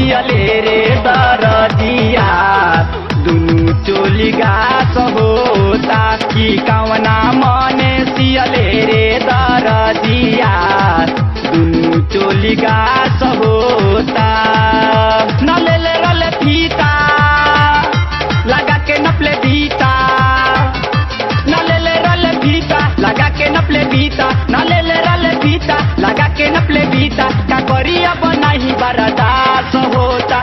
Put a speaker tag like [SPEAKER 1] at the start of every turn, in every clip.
[SPEAKER 1] सियले रे दरदिया दुनु चोली गास होता कि कवना मने सियले रे दरदिया दुनु चोली गास होता न ले ले रले फीता लगा के नपले बीता न ले ले रले बीता लगा के नपले बीता न ले ले रले बीता लगा के नपले बीता का करी अब नहीं बर्दाश्त होता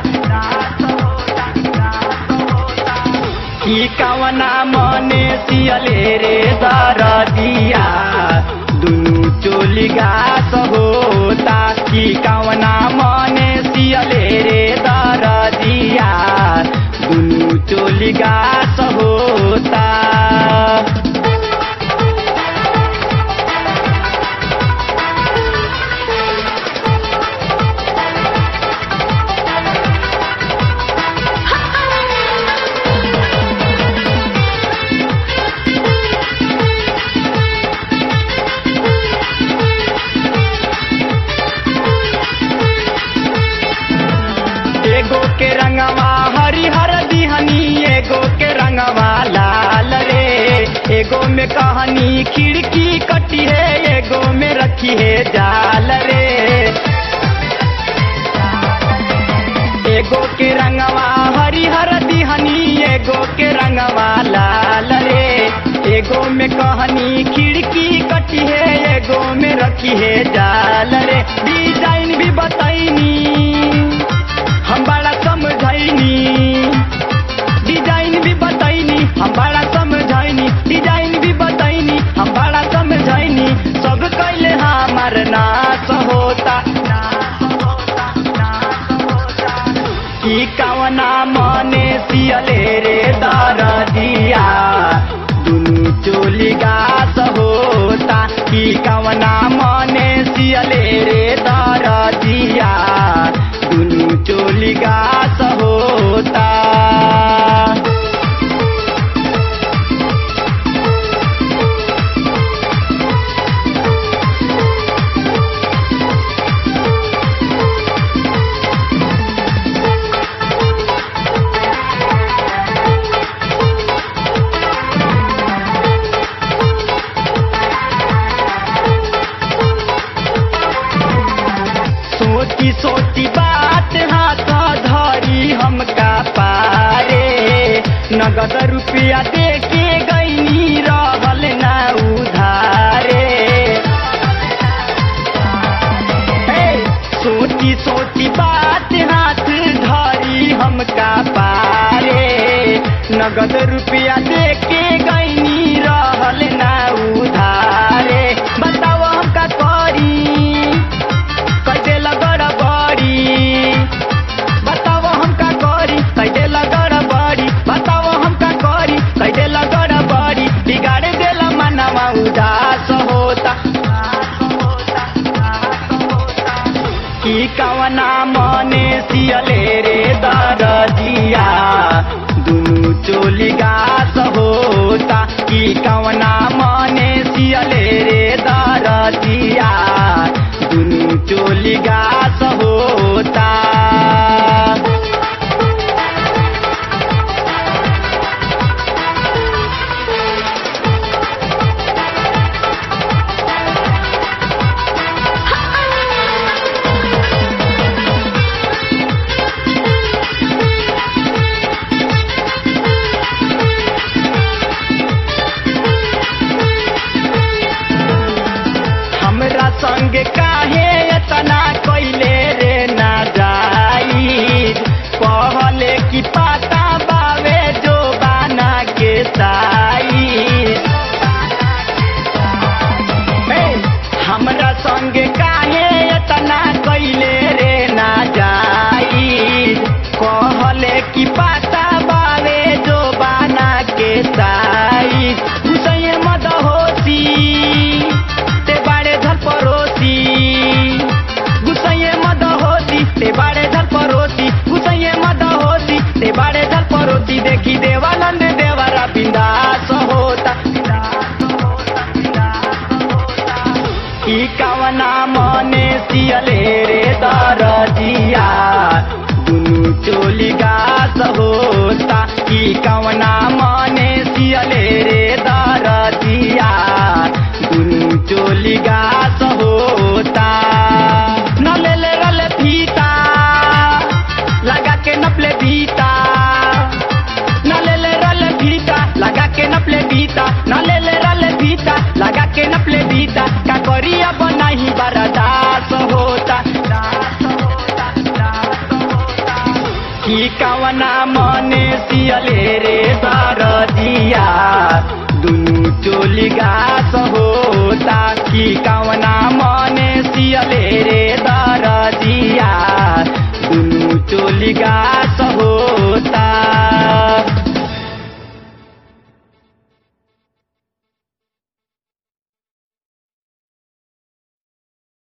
[SPEAKER 1] की कवना मने सियले रे दरदिया दुनु चोली गास होता की कवना मने सियले रे दरदिया दुनु चोली गास होता एगो के रंगवा हरिहर दिहनी एगो के रंगवा लाल रे एगो में कहानी खिड़की कटी है एगो में रखी है जाल रे एगो के रंगवा हरिहर दिहनी एगो के रंगवा लाल रे एगो में कहानी खिड़की कटी है एगो में रखी है जाल रे डिजाइन भी बताइनी हम बड़ा समझैनी डिजाइन भी बताइनी हम बड़ा समझैनी डिजाइन भी बताइनी हम बड़ा समझैनी सब कैले हमार नाश होता की कवना मने सियले रे दरदिया दुनु चोली गास होता की कवना मने सियले रे दरदिया दुनु चोली गास होता सोची सोची बात हाथ धरी हमका पारे नगद रुपया दे के गईनी रहल ना उधारे हे, सोची सोची बात हाथ धरी हमका पारे नगद रुपया दे के गईनी रहल ना उधारे बताओ हमका करी कैसे लगड़ बड़ी बताओ हमका करी कैसे लगड़ बड़ी बताओ हमका करी कैसे लगड़ बड़ी बिगाड़ देला मनवा उदास होता की कवना मने सियले रे दरदिया दुनु चोली गास होता की कवना मने सियले रे दरदिया दुनु चोली गास होता हमरा संग काहे एतना कैले रे ना जाई कहले कि पाता बावे जो बाना के साई हे, हमरा संग काहे एतना कैले रे ना जाई कहले कि पाता बावे जो बाना के साई उसैये मद होती ते बाड़े धर परोसी गुसैये मद होती ते बाड़े धर परोसी गुसैये मद होती ते बाड़े धर परोसी देखी देवानंद देवरा बिंदास होता ई कवना मने सियले रे दरदिया होता कि कवना मने सियले रे दरदिया दुनु चोली गास होता न ले ले रले फीता लगा के नपले बीता न ले ले रले फीता लगा के नपले बीता न ले ले रले फीता लगा के नपले बीता का करिया बनाही बरदास होता दास होता दास होता कि कवना मने सियले रे दरदिया दुनु चोली गास होता कि कवना मने सियले रे